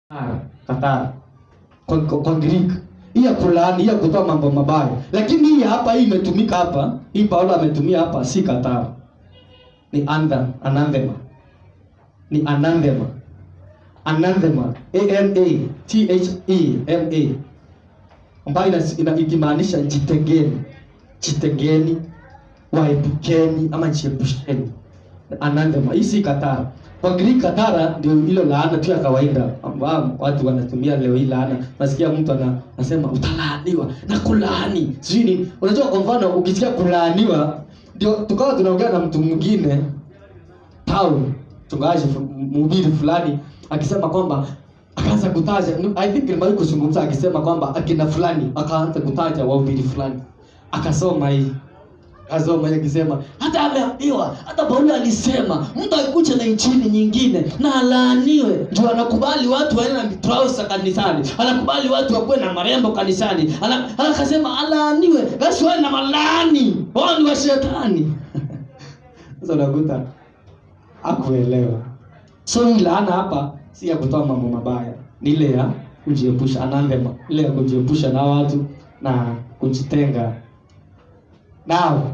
Katara, katara. Kwa, kwa, kwa Greek. Hii ya kulaani, hii ya kutoa mambo mabaya. Lakini hii hapa hii imetumika hapa, hii Paulo ametumia hapa si katara. Ni anthem, anathema. Ni anathema. Anathema. A N A T H E M A. Ambayo ina, ina ikimaanisha jitengeni. Jitengeni, waepukeni ama jiepusheni. Anathema. Hii si katara. Kwa Greek katara ndio hilo laana tu ya kawaida ambao watu wanatumia leo hii laana. Nasikia mtu ana, anasema utalaaniwa na kulaani. Sijui nini. Unajua kwa mfano ukisikia kulaaniwa ndio tukawa tunaongea na mtu mwingine Paul mchungaji fu- mhubiri fulani akisema kwamba akaanza kutaja I think nimewahi kuzungumza akisema kwamba akina fulani akaanza kutaja wahubiri fulani akasoma hii akasoma hii akisema hata ameambiwa hata Paulo alisema mtu akikuja na injili nyingine na alaaniwe ndio anakubali watu waende na trouser kanisani anakubali watu wakuwe na marembo kanisani Ana- akasema alaaniwe basi wawe na malaani wao ni wa shetani sasa unakuta akuelewa so hii laana hapa si ya kutoa mambo mabaya ni ile ya kujiepusha anathema ile ya kujiepusha na watu na kujitenga nao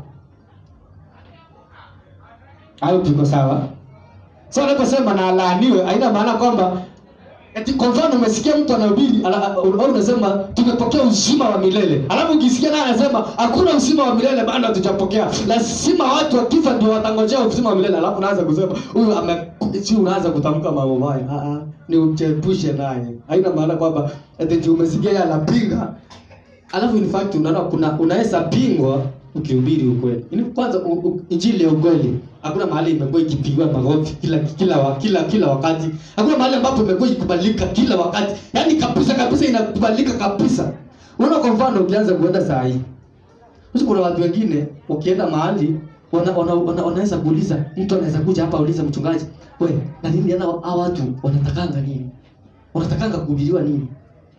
hayo tuko sawa so anaposema na alaaniwe haina maana kwamba eti kwa mfano umesikia mtu anahubiri ana- au unasema tumepokea uzima wa milele alafu ukisikia naye anasema hakuna uzima wa milele bado hatujapokea lazima watu wakifa ndio watangojea uzima wa milele alafu unaanza kusema huyu ame si unaanza kutamka mambo mabaya ah ah ni uchepushe naye haina maana kwamba eti ndio umesikia yeye anapinga alafu in fact unaona kuna unaweza pingwa ukihubiri ukweli Ini kwanza u, u, injili ya ukweli hakuna mahali imekuwa ikipigwa magofi kila kila wa, kila kila wakati hakuna mahali ambapo imekuwa ikikubalika kila wakati yaani kabisa kabisa inakubalika kabisa unaona kwa mfano ukianza kuenda saa hii sasa kuna watu wengine wakienda mahali wana, wana, wana, wanaweza kuuliza mtu anaweza kuja hapa auliza mchungaji we na nini yana hao watu wanatakanga nini wanatakanga kuhubiriwa nini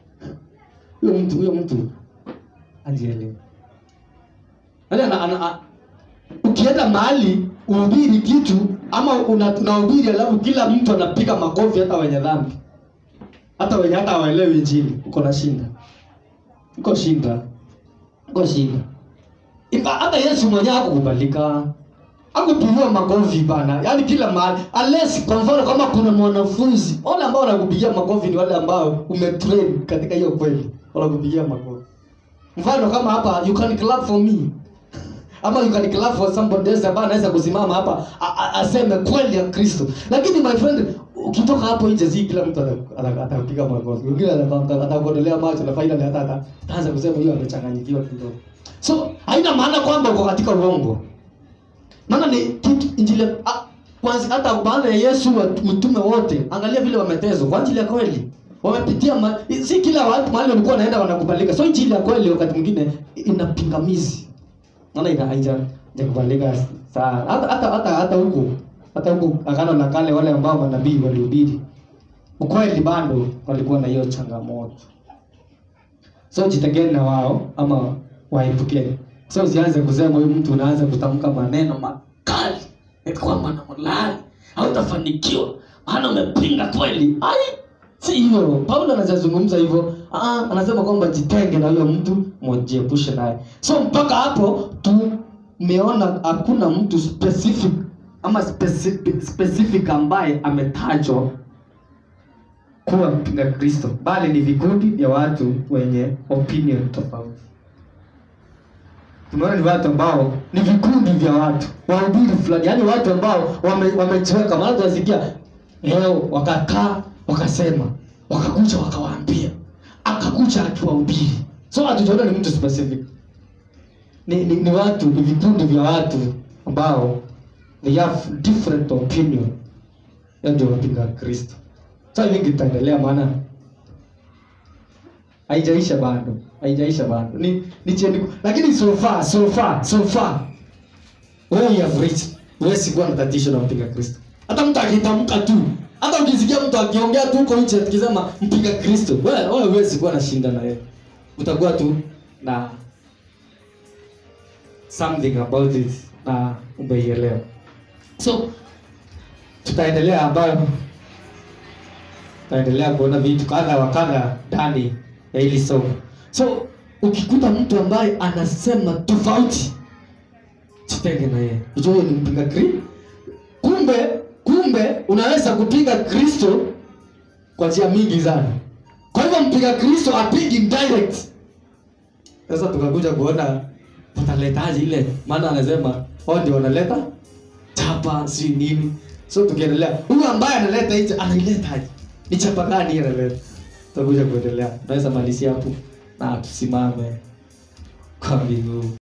huyo mtu huyo mtu ajielewe Yaani ana, ana, a- ukienda mahali uhubiri kitu ama una- unahubiri alafu kila mtu anapiga makofi hata wenye dhambi hata wenye hata hawaelewi injili uko na shinda uko shinda uko shinda Iba, hata yesu mwenyewe hakukubalika akupigiwa makofi bana yaani kila mahali unless kwa mfano kama kuna mwanafunzi wale ambao wanakupigia makofi ni wale ambao umetrain katika hiyo kweli wanakupigia makofi mfano kama hapa you can clap for me ama you can clap for somebody else ambaye anaweza kusimama hapa a- a- aseme kweli ya kristo lakini my friend ukitoka hapo nje si kila mtu ata- ata- atapiga makofi wengine ata- atakuondolea macho na faida hata hata ataanza kusema hiyo amechanganyikiwa kidogo so haina maana kwamba uko katika uongo maana ni kitu injili ah, kwanza hata baada ya Yesu wa mitume wote angalia vile wametezwa kwa ajili ya kweli wamepitia ma, si kila watu mahali walikuwa wanaenda wanakubalika so injili ya kweli wakati mwingine ina pingamizi maana ina haija hajakubalika sana hata hata hata hata huku hata huku agano la kale wale ambao manabii walihubiri ukweli bado walikuwa na hiyo changamoto so jitegeni na wao ama waepukeni so usianze kusema huyu mtu unaanza kutamka maneno makali eti kwamba namlaani hautafanikiwa maana umepinga kweli ai si hivyo paulo anazazungumza hivyo ah, anasema kwamba jitenge na huyo mtu mjiepushe naye so mpaka hapo tumeona hakuna mtu specific ama specific, specific ambaye ametajwa kuwa mpinga kristo bali ni vikundi vya watu wenye opinion tofauti tumeona ni watu ambao ni vikundi vya watu wahubiri fulani yaani watu ambao wame- wamejiweka maana tunasikia leo wakakaa wakasema wakakuja wakawaambia akakuja akiwahubiri so hatujaona ni mtu specific ni, ni, ni watu ni vikundi vya watu ambao they have different opinion ya ndio wapinga kristo so I think itaendelea maana haijaisha bado haijaisha bado ni ni chendi lakini so far so far so far wewe you have reached wewe sikuwa na tatizo na mpinga kristo hata mtu akitamka tu hata ukisikia mtu akiongea tu huko nje akisema mpinga kristo wewe wewe huwezi kuwa na shinda na yeye utakuwa tu na something about it na umeielewa so tutaendelea ambayo tutaendelea kuona vitu kadha wa kadha ndani ya hili somo so ukikuta mtu ambaye anasema tofauti jitenge na yeye ujue huyo ni mpinga kri kumbe kumbe unaweza kupinga kristo kwa njia mingi sana kwa hivyo mpiga kristo apigi direct sasa tukakuja kuona wataletaje ile maana anasema wao ndio wanaleta chapa si nini so tukiendelea huyu ambaye analeta hicho anailetaje ni chapa gani hii analeta tutakuja kuendelea naweza malisia hapo na tusimame kwa mbingu